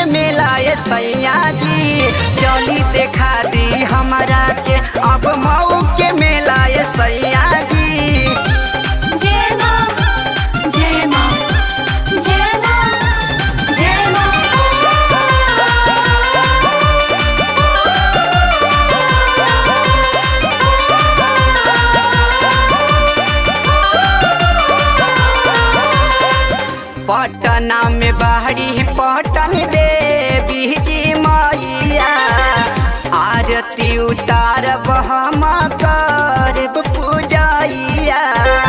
मेला ये सैया जी चली देखा दी हमरा के अब मऊ के मेला ये सैया जी जय मां जय मां जय मां जय मां पटना में बाहरी पटन देवी जी मैया आरती उतार हम करब पूजैया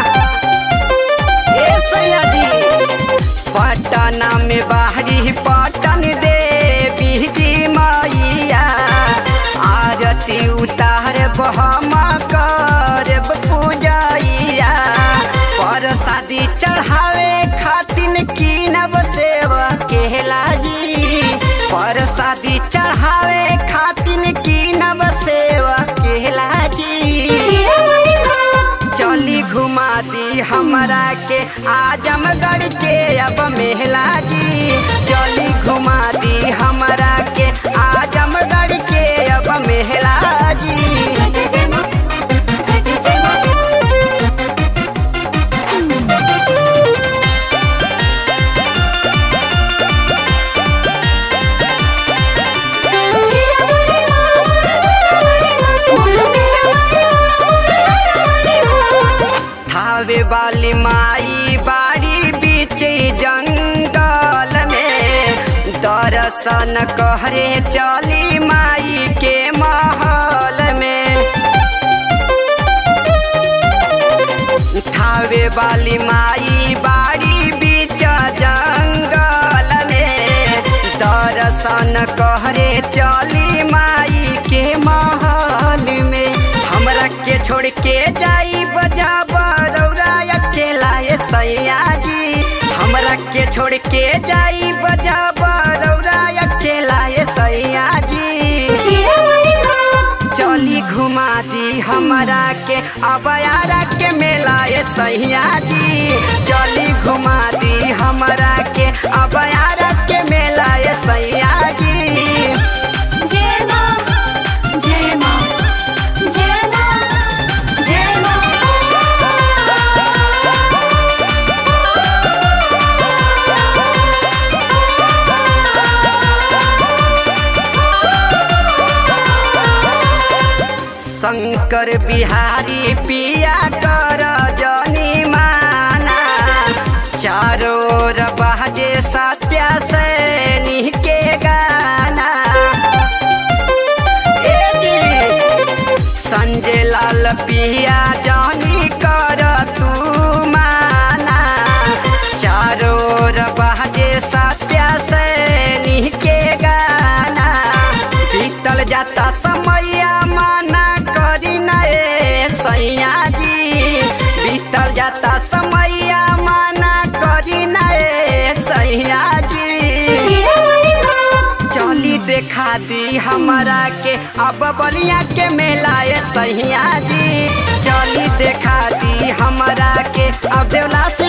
ए सैया जी पटना में बाहरी पटन देवी जी मैया आरती उतार हम करब पूजैया पर शादी चढ़ावे खातिन कीनब सेवा केला जी पर शादी चढ़ावे खातिन कीनब सेवा केला जी शिरोमणि मां चली घुमा दी हमरा के आजमगढ़ के अब मेला जी चली घुमा दी हमरा के आजमगढ़ के अब मेला जी जय जय मां जय जय जय मां शिरोमणि मां थावे वाली माई बाड़ी बीच जंगल में दर्शन कहरे चली माई के महल में थावे वाली माई बाड़ी बीच जंगल में दर्शन कहरे चली माई के महल में हमरा के छोड़ के जाई बजा बरौरा अकेला ये सैया जी हमरा के छोड़ के जाई बजा बरौरा अकेला ये सैया जी शिरोमणि मां चली घुमा दी हमरा के अबयारा के मेला ये सैया जी चली घुमा दी हमरा के अबयारा के मेला ये सैया जी जय मां जय मां जय मां जय मां शंकर बिहारी पिया कर जनी माना चारों ओर बाजे सत्या सैनी के गाना ए जी, संजय लाल पिया जानी कर तू माना चारों ओर बाजे सत्या सैनी के गाना बीतल जाता समैया माना करी नए सैया जी बीतल जाता समैया माना करी नए सैया जी शिरोमणि मां चली देखा दी हमरा के अब बलिया के मेला ये सैया जी चली देखा दी हमरा के अब देवला